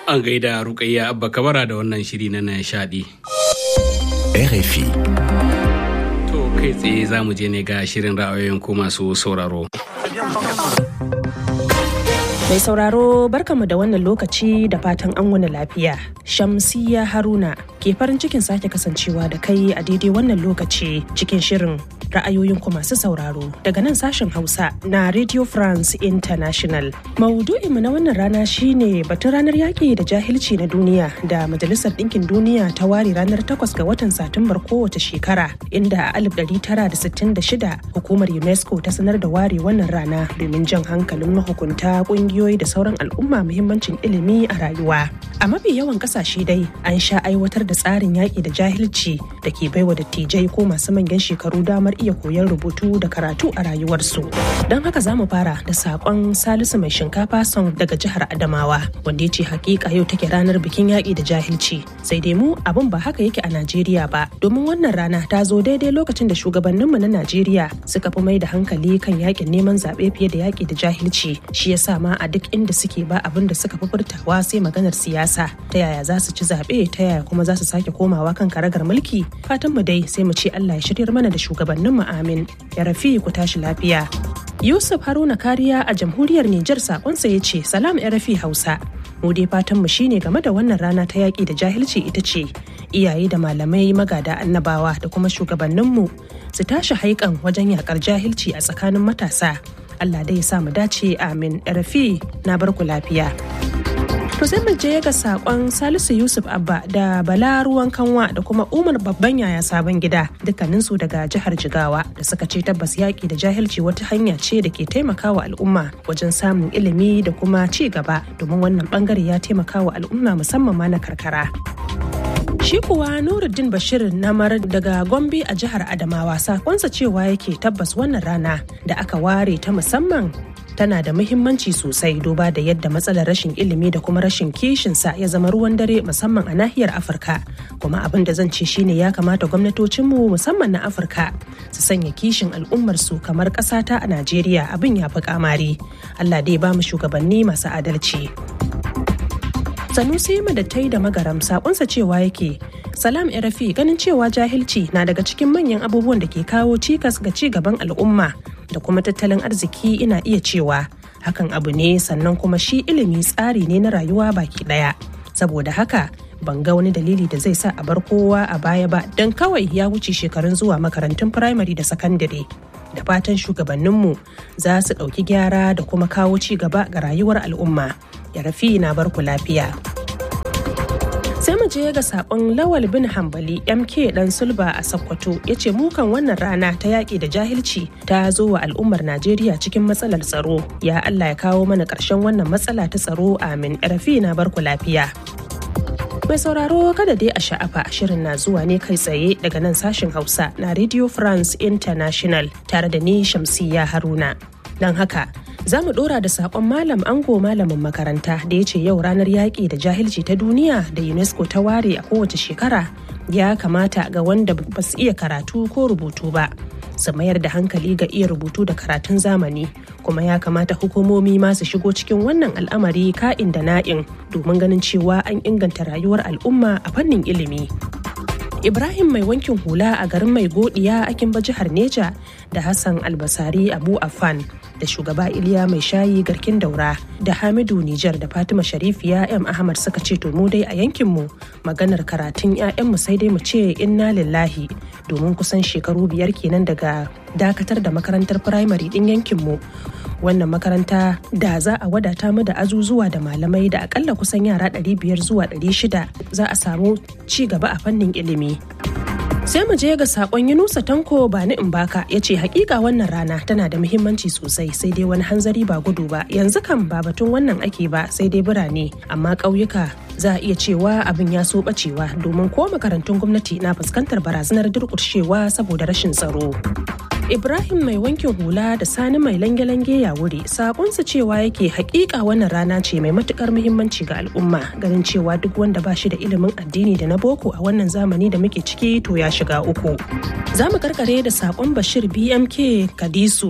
An gaida Rukayya Abba Kabara da wannan shiri na nishadi. RFI. To kai tsaye za mu je ne ga shirin ra'ayoyin ko masu sauraro. Mai sauraro barkamu da wannan lokaci da fatan an wani lafiya. Shamsiya Haruna ke farin cikin sake kasancewa da kai a daidai wannan lokaci cikin shirin ra'ayoyin ku masu sauraro daga nan sashen Hausa na Radio France International. Maudu'inmu na wannan rana shine batun ranar yaƙi da jahilci na duniya da Majalisar Ɗinkin Duniya ta ware ranar 8 ga watan Satumbar kowace shekara inda a 1966 hukumar UNESCO ta sanar da ware wannan rana domin jan hankalin mahukunta ƙungiyoyi da sauran al'umma muhimmancin ilimi a rayuwa. A mafi yawan ƙasashe dai an sha aiwatar da tsarin yaƙi da jahilci da ke baiwa dattijai ko masu manyan shekaru damar iya koyon rubutu da karatu a rayuwarsu. Don haka za mu fara da saƙon Salisu mai shinkafa son daga jihar Adamawa wanda ya ce hakika yau take ranar bikin yaƙi da jahilci. Sai dai mu abin ba haka yake a Najeriya ba domin wannan rana ta zo daidai lokacin da shugabanninmu na Najeriya suka fi mai da hankali kan yaƙin neman zaɓe fiye da yaƙi da jahilci. Shi yasa ma a duk inda suke ba abin da suka fi furtawa sai maganar siyasa ta yaya za su ci zaɓe ta yaya kuma za su sake komawa kan karagar mulki fatan mu dai sai mu ce Allah ya shiryar mana da shugabannin mu amin ya rafi ku tashi lafiya Yusuf Haruna Kariya a jamhuriyar Nijar sakonsa ya ce salam ya rafi Hausa mu dai fatan mu shine game da wannan rana ta yaƙi da jahilci ita ce iyaye da malamai magada annabawa da kuma shugabanninmu su tashi haikan wajen yakar jahilci a tsakanin matasa Allah dai ya sa mu dace amin rafi na barku lafiya. To sai mu je ga sakon Salisu Yusuf Abba da Bala Ruwan Kanwa da kuma Umar Babban Yaya Sabon Gida dukkaninsu daga jihar Jigawa da suka ce tabbas yaƙi da jahilci wata hanya ce da ke taimakawa al'umma wajen samun ilimi da kuma ci gaba domin wannan bangare ya taimakawa al'umma musamman ma na karkara. Shi kuwa Nuruddin Bashir Namar daga Gombe a jihar Adamawa sakonsa cewa yake tabbas wannan rana da aka ware ta musamman tana da muhimmanci sosai duba da yadda matsalar rashin ilimi da kuma rashin kishinsa ya zama ruwan dare musamman a nahiyar afirka kuma abin da zan ce shine ya kamata gwamnatocinmu musamman na afirka su sanya kishin al'ummarsu kamar ƙasata a najeriya abin ya fi kamari allah dai ba mu shugabanni masu adalci sanusi madattai da magaram sakonsa cewa yake salam rafi ganin cewa jahilci na daga cikin manyan abubuwan da ke kawo cikas ga ci gaban al'umma da kuma tattalin arziki ina iya cewa hakan abu ne sannan kuma shi ilimi tsari ne na rayuwa baki daya saboda haka ban ga wani dalili da zai sa a bar kowa a baya ba don kawai ya wuce shekarun zuwa makarantun firamare da sakandare da fatan shugabanninmu za su ɗauki gyara da kuma kawo ci gaba ga rayuwar al'umma ya rafi na barku lafiya. sai mu je ga sakon lawal bin hambali mk dan sulba a sokoto ya ce mukan wannan rana ta yaƙi da jahilci ta zo wa al'ummar najeriya cikin matsalar tsaro ya allah ya kawo mana ƙarshen wannan matsala ta tsaro amin rafi na barku lafiya mai sauraro kada dai a sha'afa shirin na zuwa ne kai tsaye daga nan sashen hausa na radio france international tare da ni shamsiya haruna don haka za mu dora da sakon malam ango malamin makaranta da ya ce yau ranar yaƙi da jahilci ta duniya da unesco ta ware a kowace shekara ya kamata ga wanda ba su iya karatu ko rubutu ba su mayar da hankali ga iya rubutu da karatun zamani kuma ya kamata hukumomi ma su shigo cikin wannan al'amari ka'in da na'in domin ganin cewa an inganta rayuwar al'umma a fannin ilimi Ibrahim mai wankin hula a garin mai godiya akin ba jihar Neja da Hassan Albasari Abu Affan da shugaba Iliya mai shayi garkin daura da Hamidu Nijar da Fatima Sharifiya M Ahmad suka ce to mu dai a yankinmu maganar karatun 'ya'yanmu sai dai mu ce inna lillahi domin kusan shekaru biyar kenan daga dakatar da makarantar firamare din yankinmu wannan makaranta da za a wadata mu da azuzuwa da malamai da akalla kusan yara 500 zuwa 600 za a samu ci gaba a fannin ilimi sai mu je ga sakon yunusa tanko ba ni in baka ya ce hakika wannan rana tana da muhimmanci sosai sai dai wani hanzari ba gudu ba yanzu kan ba batun wannan ake ba sai dai birane amma ƙauyuka za a iya cewa abin ya so bacewa domin ko makarantun gwamnati na fuskantar barazanar durƙushewa saboda rashin tsaro Ibrahim mai wankin hula da Sani mai lange-lange ya wuri sakonsa cewa yake hakika wannan rana ce mai matukar muhimmanci ga al'umma ganin cewa duk wanda ba shi da ilimin addini da na boko a wannan zamani da muke ciki to ya shiga uku. Za mu karkare da sakon Bashir BMK Kadisu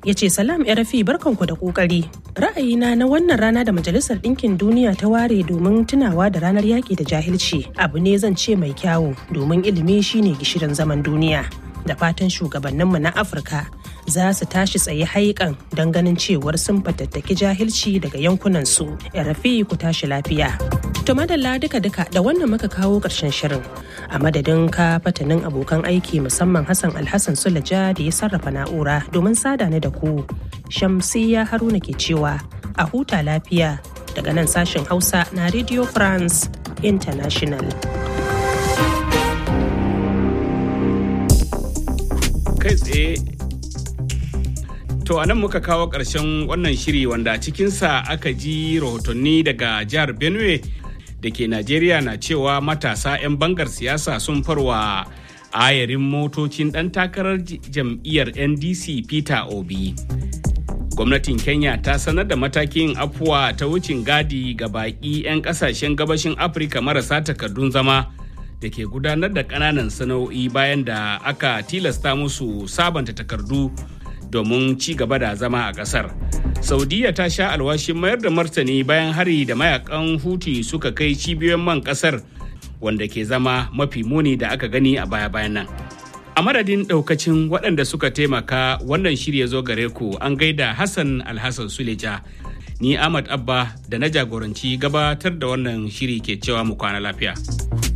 ya ce salam rafi barkanku da kokari ra'ayina na wannan rana da majalisar ɗinkin duniya ta ware domin tunawa da ranar yaƙi da jahilci abu ne zan ce mai kyawu domin ilimi shine gishirin zaman duniya da fatan shugabanninmu na afirka za su tashi tsaye haikan don ganin cewar sun fatattaki jahilci daga yankunansu rafi ku tashi lafiya to madalla duka-duka da wannan muka kawo ƙarshen shirin a madadin ka fatanin abokan aiki musamman hassan alhassan sulaja da ya sarrafa na'ura domin sada ni da ku shamsiya haruna ke cewa a huta lafiya daga nan sashen hausa na radio france international kai tsaye to anan muka kawo ƙarshen wannan shiri wanda cikinsa aka ji rahotanni daga jihar benue da ke najeriya na cewa matasa 'yan bangar siyasa sun farwa ayarin motocin ɗan takarar jam'iyyar ndc peter obi gwamnatin kenya ta sanar da matakin afuwa ta wucin gadi ga baƙi 'yan ƙasashen gabashin afirka marasa takardun zama da ke gudanar da ƙananan sana'o'i bayan da aka tilasta musu sabanta takardu domin ci gaba da zama a ƙasar. saudiya ta sha alwashin mayar da martani bayan hari da mayakan huti suka kai cibiyoyin man ƙasar wanda ke zama mafi muni da aka gani a baya-bayan nan. A madadin ɗaukacin waɗanda suka taimaka wannan shirya zo gare ku an gaida Hassan Alhassan Suleja. Ni Ahmad Abba da na jagoranci gabatar da wannan shiri ke cewa mu kwana lafiya.